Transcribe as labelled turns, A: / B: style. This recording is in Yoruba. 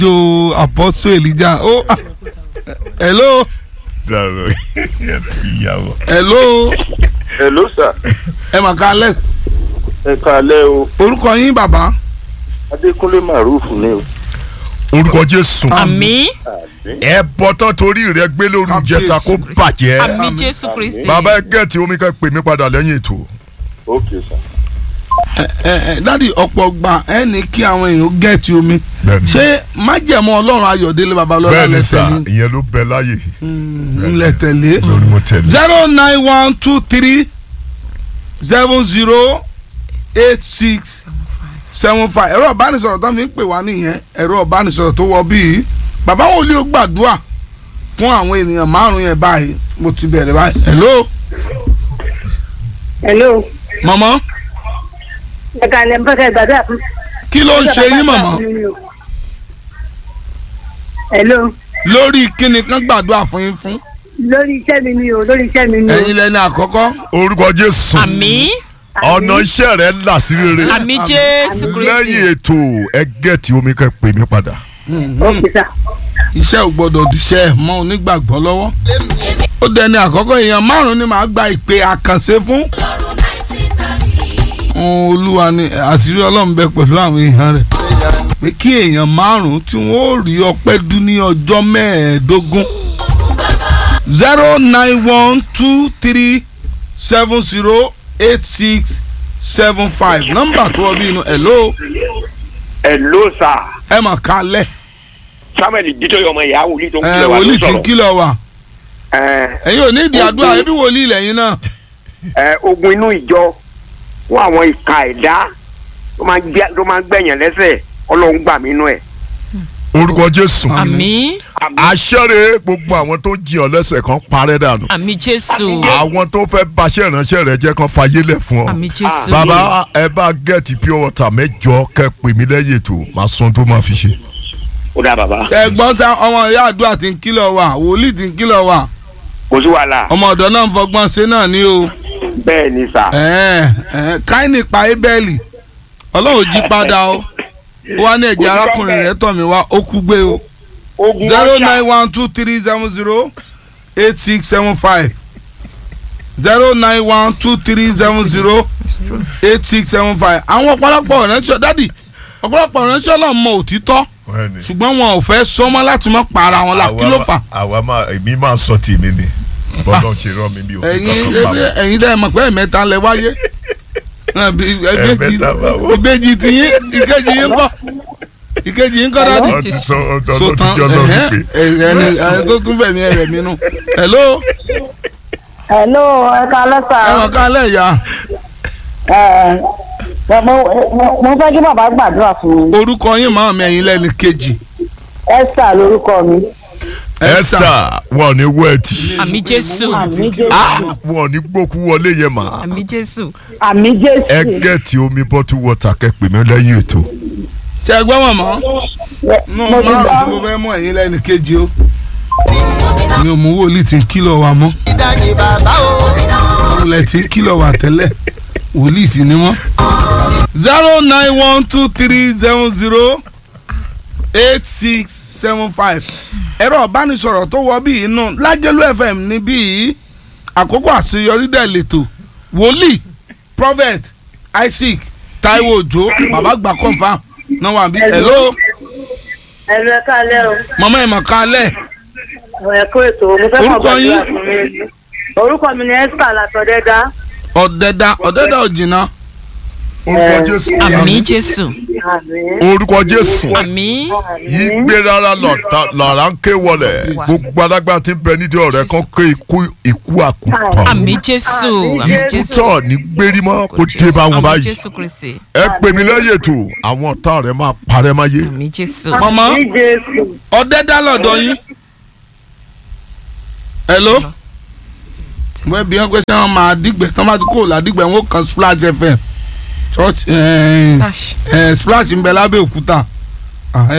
A: jo apostle elijah ó ah, hello
B: Jaro ìyàwó.
A: hello
C: hello sir
A: ẹ mà kálẹ̀
C: ẹ káalẹ́ o
A: orúkọ yín bàbá
C: adékúnlé maruf ni o
B: orúkọ jésù
D: àmì
B: ẹ bọ́ tán torí rẹ gbé lórí ìjẹta kó bàjẹ́
D: àmì jésù kristi
B: bàbá ẹ gẹ̀ẹ́tì omi kan pè mí padà lẹ́yìn ètò.
C: ok sir
A: ẹ ẹ dádì ọ̀pọ̀ gbà ẹ ní kí àwọn èèyàn gẹ̀ẹ́tì omi
B: Bẹ́ẹ̀ni.
A: ṣé májẹ̀mú ọlọ́run ayọ̀délé babalọ́lá
B: bẹ́ẹ̀ ni
A: lẹ́sẹ̀
B: sà
A: ní
B: ìyẹn ló bẹ láyè
A: ńlẹ̀ tẹ̀lé
B: lórí mo tẹ̀lé.
A: zero nine one two three seven zero eight six seven five ẹ̀rọ ìbánisọ̀rọ̀ tó fi ń pè wá nìyẹn ẹ̀rọ ìbánisọ̀rọ̀ tó wọ bíi bàbá wo ló gbàdúrà fún àwọn ènìyàn márùn yẹn báyìí mo ti bẹ̀rẹ̀ báyìí hello
E: hello
A: mọ̀mọ́
E: ẹ kàlẹ́ ń fẹ́kẹ́ gbàdúrà fún.
A: kí ló ń ṣe yín mọ̀mọ́
E: hello
A: lórí kíni kan gbàdúrà fún yín fún
E: lórí iṣẹ́ mi ni o lórí iṣẹ́ mi ni o.
A: ẹ̀yin lẹ́ni àkọ́kọ́
B: orúkọ jésù
D: àmì
B: ọ̀nà iṣẹ́ rẹ là sí rere
D: àmì jésù kristi
B: lẹ́yìn ètò ẹ gẹ̀ẹ́tì omi kan pè mí padà.
E: ok sir.
A: iṣẹ́ ò gbọ́dọ̀ díṣẹ́ ẹ̀ mọ́ onígbàgbọ́ lọ́wọ́ ó dẹni àkọ́kọ́ èèyàn márùn-ún ni màá gba ìpè àkànṣe fún Ohun olúwa ni àṣírí ọlọ́run bẹ pẹ̀lú àwọn èèyàn rẹ̀ pé kí èèyàn márùn-ún tí wọ́n ó rí ọpẹ́ dún ní ọjọ́ mẹ́ẹ̀ẹ́dógún zero nine one two three seven zero eight six seven five nọ́mbà tó wọ bí inú ẹ̀ ló
F: hello sir
A: ẹ̀ mọ̀ kálẹ̀
F: samuel ditoye ọmọ ìyá wòlíì tó ń
A: ẹ̀
F: kílẹ̀ wá ló
A: wòlíì tí ń
F: sọ̀rọ̀
A: kìlọ̀ wà
F: ẹ
A: ẹ̀yin ò ní ìdí àdúrà ẹbí wòlíì lẹ́yìn náà.
F: ẹ ogun inú ìjọ fún àwọn ìka ẹ̀dá tó máa ń gbẹ- tó máa ń gbẹ̀yàn lẹ́sẹ̀ ọlọ́run gbà mí nú ẹ̀.
B: orúkọ jésù
D: àmì
B: àṣẹrẹ gbogbo àwọn tó jí ọ lẹ́sẹ̀ kan parẹ́ dànù
D: àmì jésù
B: àwọn tó fẹ́ baṣẹ́ ìránṣẹ́ rẹ jẹ́ kan fayé lẹ̀ fún ọ.
D: àmì jésù
B: bàbá ẹ bá gẹ̀ẹ́tì pure water mẹ́jọ kẹ́ pè mí lẹ́yìn ètò máa san tó máa fi ṣe.
F: ó dà bàbá
A: ẹ̀gbọ́n sá ọmọ ìyá àdúrà tí ń kìlọ̀ wà wòlíì tí ń kìlọ̀ wà
F: kò sí wàhálà
A: ọmọ ọ̀dọ́ náà ń fọgbọ́n ṣe náà ní o
F: bẹ́ẹ̀ ni sà
A: ẹ̀ẹ́n, ẹ̀ẹ́n, káínì pa ébẹ́ẹ̀lì ọlọ́run jí padà o ó wá ní ẹ̀jẹ̀ arákùnrin rẹ̀ tọ̀ mí wá ó kú gbé o
F: ogun
A: zero
F: ọ̀ṣà
A: nine one two three seven zero eight six seven five zero nine one two three seven zero eight six seven five àwọn ọ̀pọ̀lọpọ̀ ìránṣẹ́ dádì ọ̀pọ̀lọpọ̀ ìránṣẹ́ náà mọ òtítọ́ ṣùgbọ́n wọn ò fẹ́ sọmọ́ láti mọ́ para wọn la kí ló fà
B: àwa máa èmi máa sọ tèmi ni bọ́dọ̀ ṣe rán mi bí òfin
A: ẹ̀yin
B: kankan pa mọ́.
A: ẹ̀yin dẹ́ mọ̀ pé ẹ̀mẹ́ta lẹ wáyé Náà bí- ìbejì
B: Ẹ̀mẹ́ta báwo?
A: ìbejì tiyín ìkejì yín kọ́ ìkejì yín kọ́ dádì
B: wọ́n ti sọ ọ̀dọ́ ló ti
A: sotan
B: jọ lọ
A: ẹ̀hẹ́n,
B: wípé.
A: ẹni ẹni tó tún bẹ̀ ní ẹ̀rẹ̀ mi nù hello
E: hello ẹ kàlẹ́ sà.
A: ẹ̀wọ̀n kálẹ̀ ìyá
E: ẹ mo mo- mo fẹ́ kí bàbá gbàdúrà fún mi.
A: orúkọ yín máa mi ẹ̀yin lẹ́ni kejì
E: esther lórúkọ mi.
B: esther wọn ò ní wẹ́ẹ̀tì
D: àmì jésù
E: àmì jésù
B: wọn ò ní gbókú wọlé yẹn mà
D: àmì jésù
E: àmì
B: ẹ
E: jésù.
B: gẹ̀ẹ́tì omi bọ́tú wọ́tà kẹ́ pè mí lẹ́yìn ètò.
A: ṣe ẹgbẹ́ wọn mọ́ nù
E: mo ti
A: márùn
E: gbọ́.
A: tí mo fẹ́ mú ẹ̀yin lẹ́ni kejì o mi ò mú wòlíì tí ń kìlọ̀ wa mọ́
G: ìdájí bàbá o.
A: wòlíì tí ń kìlọ̀ wa tẹ́lẹ̀ wòlíì sì ni wọ́n. zero nine one two three seven zero eight six seven five ẹ̀rọ ìbánisọ̀rọ̀ tó wọ bíi inú lájẹ́lú fm ní bíi àkókò àṣeyọrí dẹ̀ lẹ́tọ̀ wòlíì prophet isaac taiwo ojo bàbá gbà confam náà wà bí hello
E: ẹ̀rọ ẹ kàlẹ́ o.
A: mama ẹ̀ mọ̀ kálẹ̀
E: ẹ kó ètò mo fẹ́ kọ́
A: Orúkọ
E: gbàdúrà
A: yín?
E: fún mi. orúkọ mi ni esther látọ̀dẹ́dá.
A: ọ̀dẹ̀dà ọ̀dẹ̀dà òjìnà
B: orúkọ jésù
D: àmì jésù
E: àmì
B: orúkọ jésù
D: àmì
B: yìí gbé rárá lọ́ra ń ké wọlé gbogbo alágbára tí ń bẹ nídìí ọ̀rẹ́ kan ké ikú ikú àkútọ̀
D: àmì jésù àmì
B: ikú
D: jésù
B: tọ̀ ní gbérí mọ́ kó dé bá wọn
D: àmì
B: báyìí
D: jésù kristi
B: ẹ pè mí lẹ́yìn ètò àwọn ọ̀tá rẹ̀ máa parẹ́ máyé
D: àmì jésù
A: mama
E: àmì jésù.
A: ọ̀dẹ̀dà lọ́dọ̀ yín hello wọ́n bí wọ́n pẹ́ sẹ́wọ̀n máa dìgbẹ́ tán bá ti kó làdìgbẹ́ wọn ó kan splash fm church eh,
D: Splash.
A: eh, splash ń bẹ lábẹ́ òkúta Ah,